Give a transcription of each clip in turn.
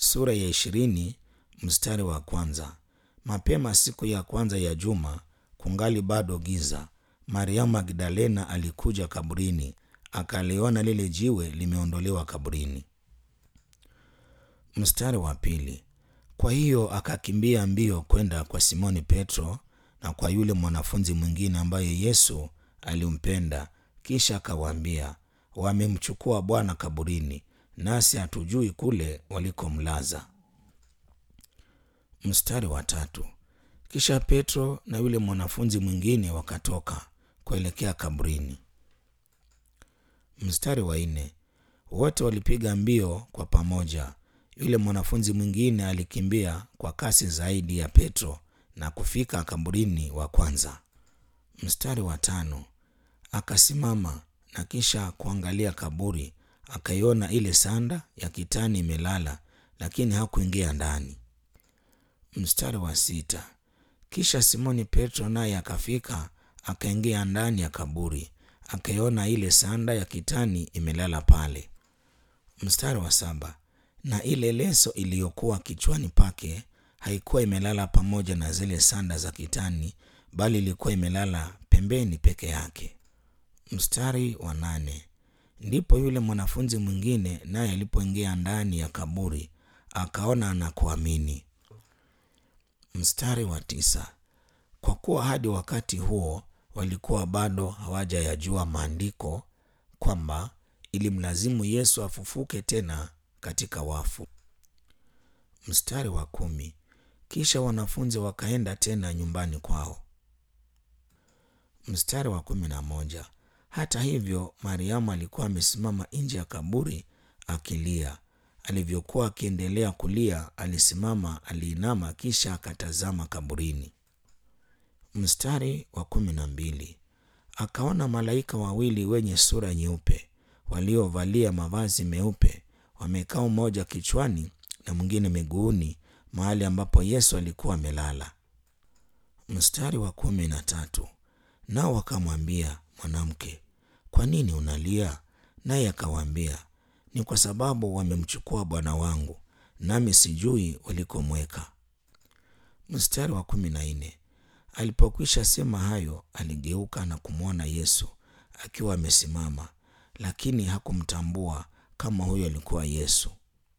sura ya ishirini mstari wa kwanza. Mapema siku ya kwanza ya juma, kungali bado giza, Mariamu Magdalena alikuja kaburini, akaliona lile jiwe limeondolewa kaburini. Mstari wa pili. Kwa hiyo akakimbia mbio kwenda kwa Simoni Petro na kwa yule mwanafunzi mwingine ambaye Yesu alimpenda, kisha akawaambia, wamemchukua Bwana kaburini, nasi hatujui kule walikomlaza. Mstari wa tatu. Kisha Petro na yule mwanafunzi mwingine wakatoka kuelekea kaburini. Mstari wa nne. Wote walipiga mbio kwa pamoja. Yule mwanafunzi mwingine alikimbia kwa kasi zaidi ya Petro na kufika kaburini wa kwanza. Mstari wa tano. Akasimama na kisha kuangalia kaburi, akaiona ile sanda ya kitani imelala, lakini hakuingia ndani. Mstari wa sita. Kisha Simoni Petro naye akafika, akaingia ndani ya kaburi, akaiona ile sanda ya kitani imelala pale. Mstari wa saba. Na ile leso iliyokuwa kichwani pake haikuwa imelala pamoja na zile sanda za kitani, bali ilikuwa imelala pembeni peke yake. Mstari wa nane. Ndipo yule mwanafunzi mwingine naye alipoingia ndani ya kaburi akaona na kuamini. Mstari wa tisa. Kwa kuwa hadi wakati huo walikuwa bado hawajayajua maandiko kwamba ilimlazimu Yesu afufuke tena katika wafu. Mstari wa kumi. Kisha wanafunzi wakaenda tena nyumbani kwao. Mstari wa kumi na moja. Hata hivyo, Mariamu alikuwa amesimama nje ya kaburi akilia. Alivyokuwa akiendelea kulia, alisimama, aliinama, kisha akatazama kaburini. Mstari wa kumi na mbili. Akaona malaika wawili wenye sura nyeupe waliovalia mavazi meupe wamekaa mmoja kichwani na mwingine miguuni, mahali ambapo Yesu alikuwa amelala. Mstari wa kumi na tatu. Nao wakamwambia, Mwanamke, kwa nini unalia? Naye akawaambia, ni kwa sababu wamemchukua Bwana wangu, nami sijui walikomweka. Mstari wa kumi na nne. Alipokwisha sema hayo, aligeuka na kumwona Yesu akiwa amesimama, lakini hakumtambua kama huyo alikuwa Yesu.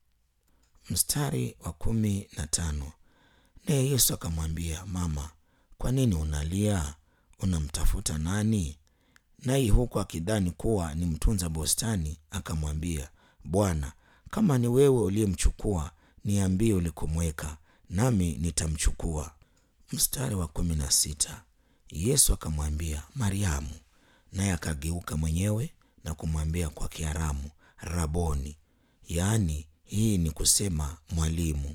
Mstari wa kumi na tano. Naye Yesu akamwambia, Mama, kwa nini unalia? Unamtafuta nani? Naye huku akidhani kuwa ni mtunza bustani, akamwambia, Bwana, kama ni wewe uliyemchukua, niambie ulikomweka, nami nitamchukua. Mstari wa kumi na sita. Yesu akamwambia, Mariamu. Naye akageuka mwenyewe na kumwambia kwa Kiaramu, Raboni, yaani hii ni kusema mwalimu.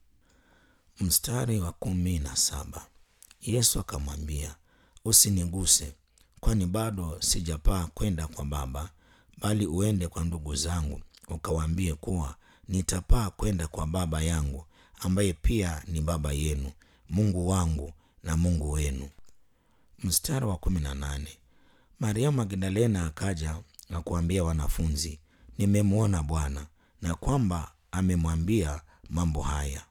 Mstari wa kumi na saba. Yesu akamwambia, usiniguse, kwani bado sijapaa kwenda kwa Baba, bali uende kwa ndugu zangu ukawaambie kuwa nitapaa kwenda kwa Baba yangu, ambaye pia ni Baba yenu, Mungu wangu na Mungu wenu. Mstari wa kumi na nane. Mariamu Magdalena akaja na kuambia wanafunzi, nimemwona Bwana, na kwamba amemwambia mambo haya.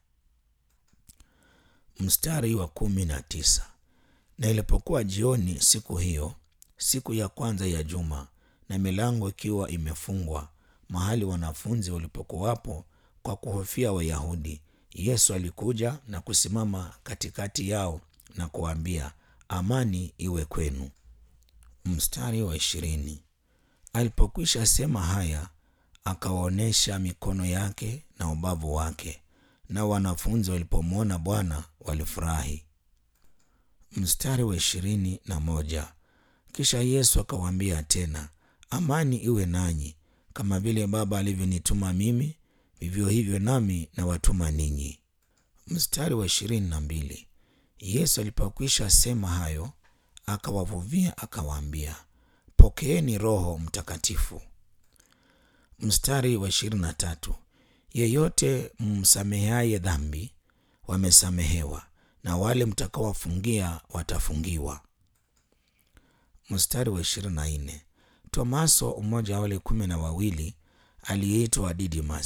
Mstari wa kumi na tisa. Na ilipokuwa jioni siku hiyo, siku ya kwanza ya juma, na milango ikiwa imefungwa mahali wanafunzi walipokuwapo kwa kuhofia Wayahudi, Yesu alikuja na kusimama katikati yao na kuwaambia, amani iwe kwenu. Mstari wa ishirini. Alipokwisha sema haya, akawaonyesha mikono yake na ubavu wake, na wanafunzi walipomwona Bwana walifurahi. Mstari wa ishirini na moja. Kisha Yesu akawaambia tena, amani iwe nanyi. Kama vile Baba alivyonituma mimi, vivyo hivyo nami nawatuma ninyi. Mstari wa ishirini na mbili. Yesu alipokwisha sema hayo, akawavuvia akawaambia, pokeeni Roho Mtakatifu. Mstari wa ishirini na tatu. Yeyote msameheaye dhambi wamesamehewa, na wale mtakawafungia watafungiwa. Mstari wa ishirini na nne. Tomaso, mmoja wa wale kumi na wawili, aliyeitwa Didimas,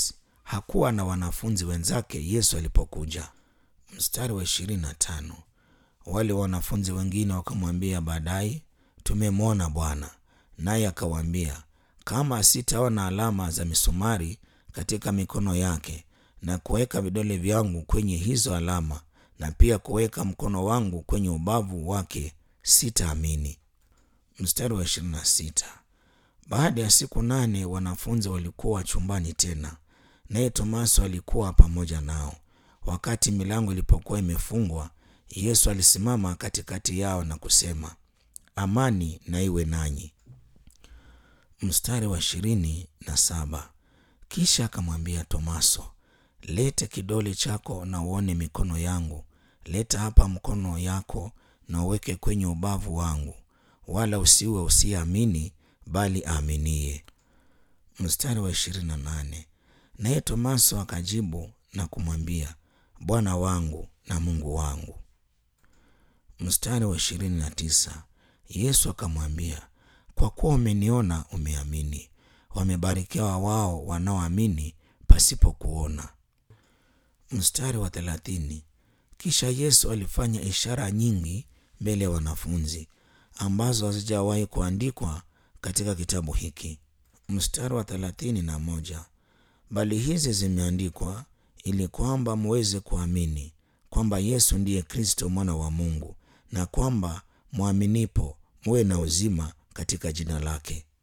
hakuwa na wanafunzi wenzake Yesu alipokuja. Mstari wa ishirini na tano. Wale wanafunzi wengine wakamwambia baadaye, tumemwona Bwana. Naye akawaambia, kama sitaona alama za misumari katika mikono yake na kuweka vidole vyangu kwenye hizo alama na pia kuweka mkono wangu kwenye ubavu wake sitaamini. Mstari wa ishirini na sita. Baada ya siku nane wanafunzi walikuwa chumbani tena, naye Tomaso alikuwa pamoja nao. Wakati milango ilipokuwa imefungwa, Yesu alisimama katikati yao na kusema, amani na iwe nanyi. Mstari wa ishirini na saba. Kisha akamwambia Tomaso, lete kidole chako na uone mikono yangu, leta hapa mkono yako na uweke kwenye ubavu wangu, wala usiwe usiyeamini, bali aaminie. Mstari wa ishirini na nane. Naye Tomaso akajibu na kumwambia, Bwana wangu na Mungu wangu. Mstari wa ishirini na tisa. Yesu akamwambia, kwa kuwa umeniona umeamini. Wamebarikiwa wao wanaoamini pasipo kuona. Mstari wa thelathini. Kisha Yesu alifanya ishara nyingi mbele ya wanafunzi ambazo hazijawahi kuandikwa katika kitabu hiki. Mstari wa thelathini na moja. Bali hizi zimeandikwa ili kwamba muweze kuamini kwamba Yesu ndiye Kristo mwana wa Mungu, na kwamba mwaminipo muwe na uzima katika jina lake.